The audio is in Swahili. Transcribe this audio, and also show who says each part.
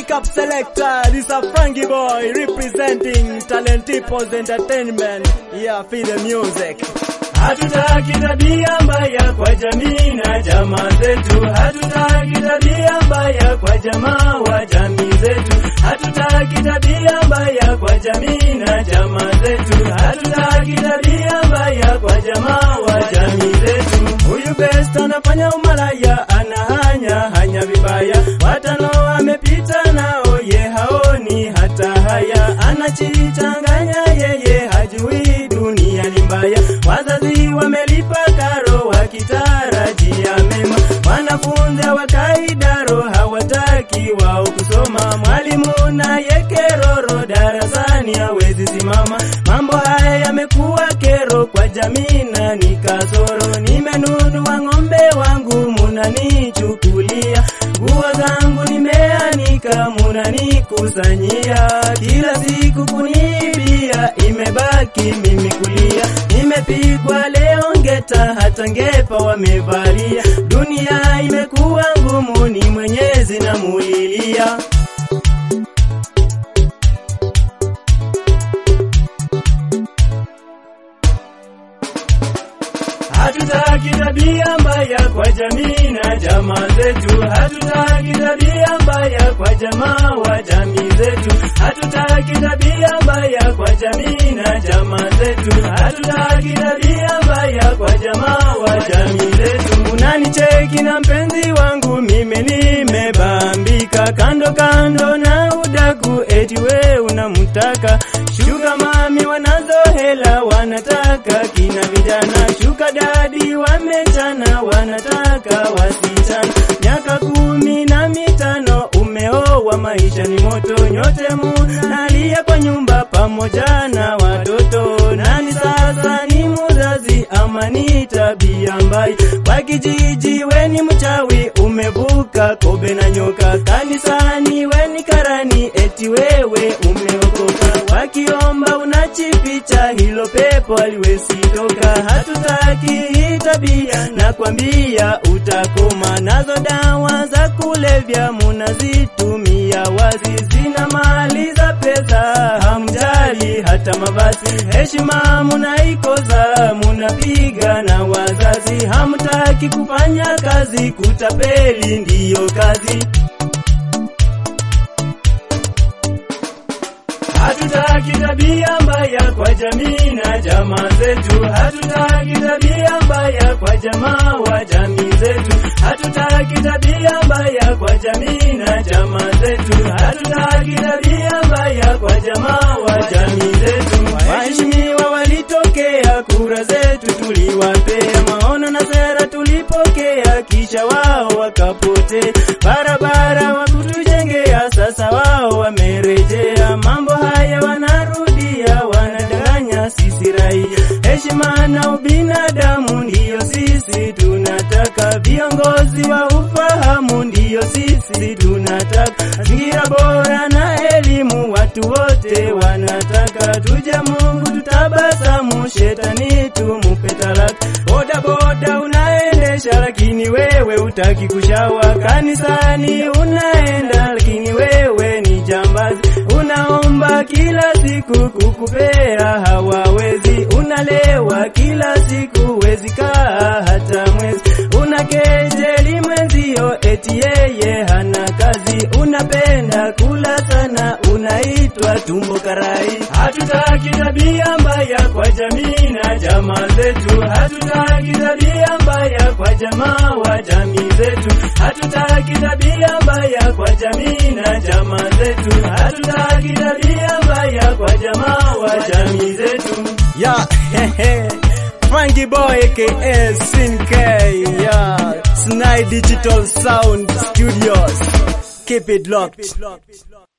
Speaker 1: Pick up selector, this a Frankie boy representing Talent People's Entertainment. Yeah, feel the music.
Speaker 2: Hatutaki tabia mbaya kwa jamii na jamaa zetu. Hatutaki tabia mbaya kwa jamaa wa jamii zetu. Hatutaki tabia mbaya kwa jamii na jamaa zetu. Hatutaki tabia mbaya kwa jamaa wa jamii zetu. Huyu best anafanya umalaya, anahanya hanya vibaya. Watano amepita nao, ye haoni hata haya. Anajichanganya yeye, hajui dunia ni mbaya. Wazazi wamelipa karo wakitarajia mema, wanafunzi hawakaidaro hawataki wao kusoma. Mwalimu naye keroro darasani hawezi simama. Mambo haya yamekuwa kero kwa jamii na ni kasoro. Nimenunua ng'ombe wangu munanichukulia, nguo zangu nimeanika munanikusanyia, kila siku kunibia, imebaki mimi kulia. Nimepigwa leo ngeta, hata ngepa wamevalia. Dunia imekuwa ngumu, ni Mwenyezi namulilia. Hatutaki tabia mbaya kwa jamii na jamaa zetu. Hatutaki tabia mbaya kwa jamaa wa jamii zetu. Hatutaki tabia mbaya kwa jamii na jamaa zetu. Hatutaki tabia mbaya kwa jamaa wa jamii zetu. Unanicheki na mpenzi wangu, mimi nimebambika kando kando na udaku, eti we unamtaka shuga mami, wanazo hela wanataka kina vijana shuka dadi wamechana wanataka wasichana miaka kumi na mitano umeoa maisha ni moto nyote munalia kwa nyumba pamoja na watoto nani sasa ni muzazi ama ni tabia mbaya kwa kijiji weni mchawi umevuka kobe na nyoka kanisani weni karani eti wewe umeokoka wakiomba unachificha hilo pepo aliwezi toka hatutaki hii tabia na kwambia utakoma nazo dawa za kulevya munazitumia wazi zinamaliza pesa hamjali hata mavazi heshima munaikoza munapiga na wazazi hamtaki kufanya kazi kutapeli ndiyo kazi Hatutaki tabia mbaya kwa jamii na jamaa zetu. Hatutaki tabia mbaya kwa jamaa wa jamii zetu. Hatutaki tabia mbaya kwa jamii na jamaa zetu. Hatutaki tabia mbaya kwa jamaa wa jamii zetu. Waheshimiwa walitokea, kura zetu tuliwapea, maono na sera tulipokea, kisha wao wakapotea. Barabara wakutujengea, sasa wao wamerejea. Mambo haya wanarudia, wanadanganya sisi raia. Heshima na ubinadamu ndiyo sisi tunataka, viongozi wa ufahamu ndiyo sisi tunataka, mazingira bora na elimu watu wote wanataka. Tuje Mungu tutabasamu, shetani tumupe talaka. Boda boda unaendesha, lakini wewe utaki kushawa. Kanisani unaenda, lakini wewe ni jambazi. Unaomba kila siku, kukupea hawawezi. Unalewa kila siku, wezi kaa hata mwezi. Unakejeli mwenzio, eti yeye hana kazi. Unapenda kula sana, unaitwa tumbo karai. Hatutaki tabia mbaya kwa jamii na jamaa zetu. Hatutaki tabia mbaya kwa jamaa wa jamii zetu. Hatutaki tabia mbaya kwa jamii na jamaa zetu. Hatutaki tabia mbaya kwa jamaa wa jamii zetu.
Speaker 1: Yeah, hehe. Frankie Boy aka Sin K, yeah. Snide Digital Sound Studios. Keep it locked.